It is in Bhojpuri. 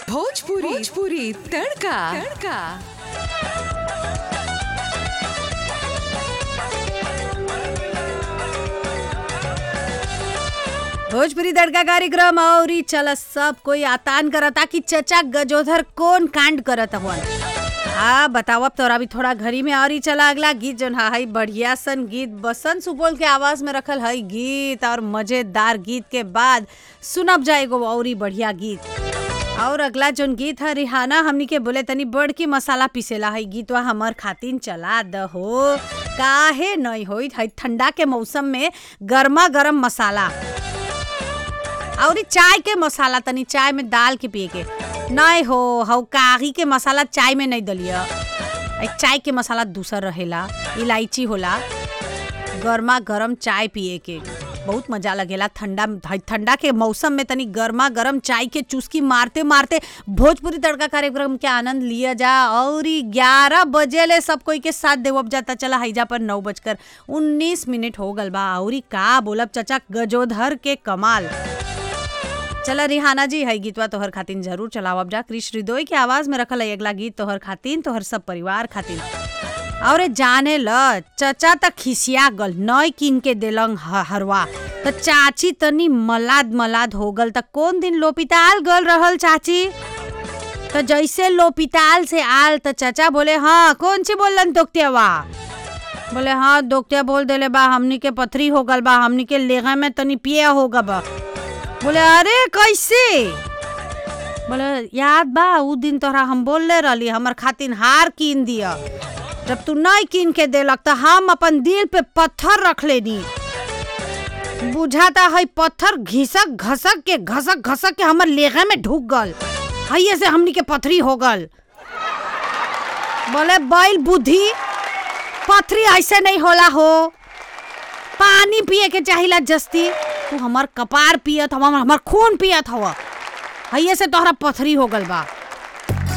भोजपुरी भोजपुरी तड़का तड़का भोजपुरी तड़का कार्यक्रम और ई चल सब कोई आतान करता कि चचा गजोधर कौन कांड करत हवन हाँ बताओ तोरा भी थोड़ा घरी में और ही चला अगला गीत जोन हा हई बढ़िया सन गीत बसंत सुपौल के आवाज में रखल हई गीत और मजेदार गीत के बाद सुनब जाएगो और ही बढ़िया गीत और अगला जोन गीत है रिहाना हमनी के बोले तनी बड़ की मसाला पीसेला है गीतवा हमर खातिन चला द हो काहे नहीं होई है ठंडा के मौसम में गर्मा गर्म मसाला और ई चाय के मसाला तनी चाय में डाल के पिए के नहीं हो हौ कागी के मसाला चाय में नहीं दलिया एक चाय के मसाला दूसर रहेला इलायची होला गर्मा गर्म चाय पिए के बहुत मजा लगेला ठंडा ठंडा के मौसम में तनी गर्मा गर्म चाय के चुस्की मारते मारते भोजपुरी तड़का कार्यक्रम के आनंद लिया जा और ग्यारह बजे ले सब कोई के साथ देवब जाता चला हैजा पर नौ बजकर उन्नीस मिनट हो गल बा और ई का बोलब चचा गजोधर के कमाल चला रिहाना जी है गीतवा तोहर खातिन जरूर चलावब जा कृष हृदय के आवाज में रखल है अगला गीत तोहर खातिन तोहर सब परिवार खातिन और जाने ल चचा त खिसिया गल नय किन के देलंग ह- हरवा त चाची तनी मलाद मलाद हो गल त कौन दिन लोपिताल गल रहल चाची त जैसे लोपिताल से आल त चचा बोले हाँ कौन सी बोलन तोक्तियावा बोले हाँ दोक्तिया बोल देले बा हमनी के पथरी हो गल बा हमनी के लेगा में तनी पिया हो बा बोले अरे कैसे बोले याद बा उ दिन तोहरा हम बोलले रहली हमर खातिन हार कीन दिया जब तू नहीं कीन के देलक तो हम अपन दिल पे पत्थर रख लेनी बुझाता है पत्थर घिसक घसक के घसक घसक के हमर लेगे में ढुक गल हइये से हमनी के पथरी हो गल बोले बैल बुद्धि पथरी ऐसे नहीं होला हो पानी पिए के चाहिला जस्ती तू हमर कपार पियत हवा हमर खून पियत हवा हइये से तोहरा पथरी हो गल बा